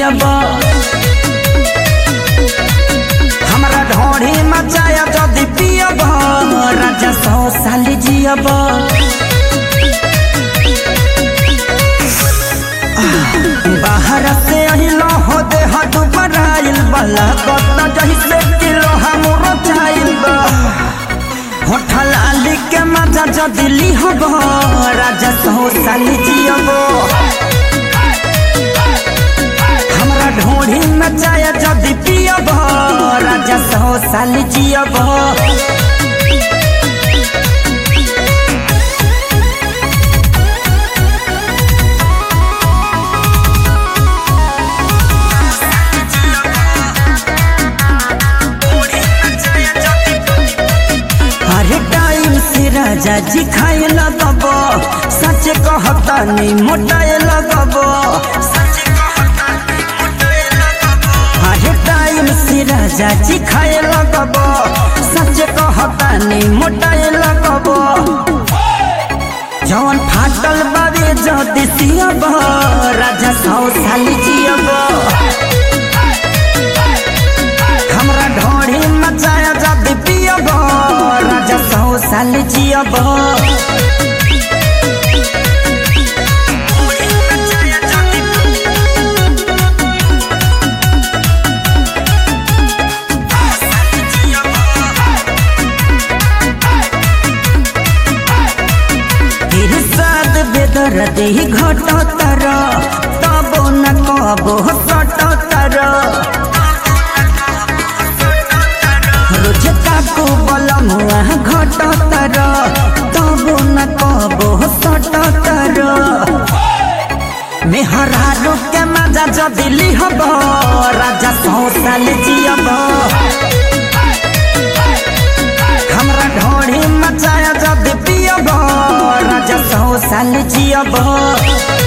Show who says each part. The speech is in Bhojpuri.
Speaker 1: पियब हमरा ढोढ़ी मचाया जदि पियब राजा सौ साल जियब बाहर से अहिलो हो दे हट बराइल बला कतना जही से किलो हमरो चाइल बा होठल आली के मजा जदि लिहब राजा सौ साल जियब हमरा ढोढ़ी में चाय जदि पियब राजा सौ साल जियब अरे टाइम से राजा जी खाए लगब सच कहता नहीं मोटाए लगब अरे टाइम से राजा जी खाए लगब सच कहता नहीं मोटाए लगब जवन फाटल बाबे जदि सियब राजा सौ साल जियब हमरा ढोढ़ी मचाया जदि पियब राजा सौ साल जियब इरसाद बेदर्द ही घटतर तबो न कबो सटतर रोज काकू बलमुआ घटतर तबो न कबो सटतर मेहरारू के मजा जदि लिहब राजा सौ साल जियब हमरा ढोढ़ी मचाया जदि पियब राजा सौ साल जियब